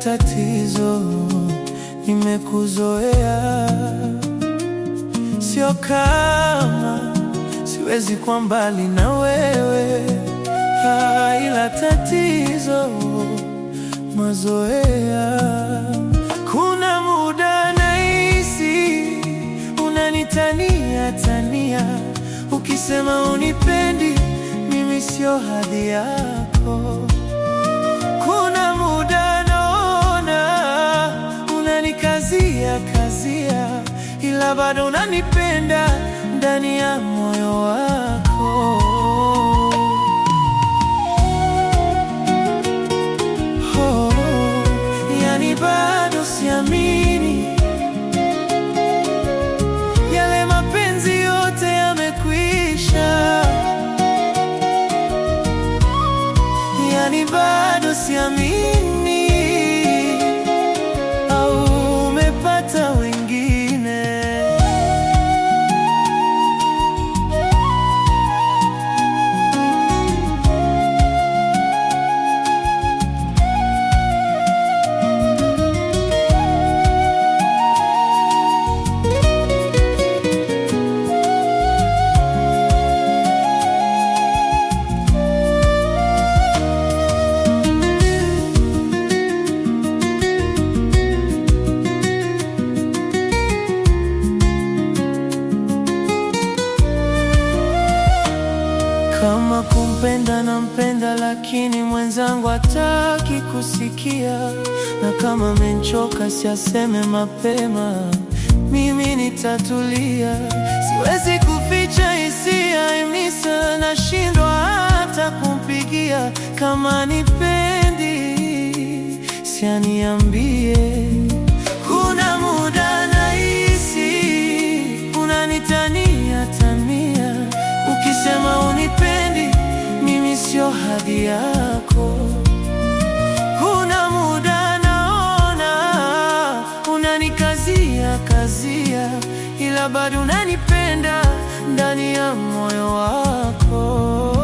tatizo, nimekuzoea, sio kama siwezi kwa mbali na wewe, ah, ila tatizo mazoea. Kuna muda nahisi unanitania tania, ukisema unipendi mimi sio hadhi yako. Kuna muda naona unanikazia kazia, ila bado unanipenda ndani ya moyo wako. Oh, yani bado siamini yale mapenzi yote yamekwisha, yani bado siamini au umepata wengine. Kama kumpenda nampenda, lakini mwenzangu hataki kusikia, na kama menchoka siaseme mapema, mimi nitatulia. Siwezi kuficha hisia imnisa, nashindwa hata kumpigia. Kama nipendi sianiambie. Kuna muda nahisi unanitania tania, ukisema unipendi mimi sio hadhi yako. Kuna muda naona unanikazia kazia, ila bado unanipenda ndani ya moyo wako.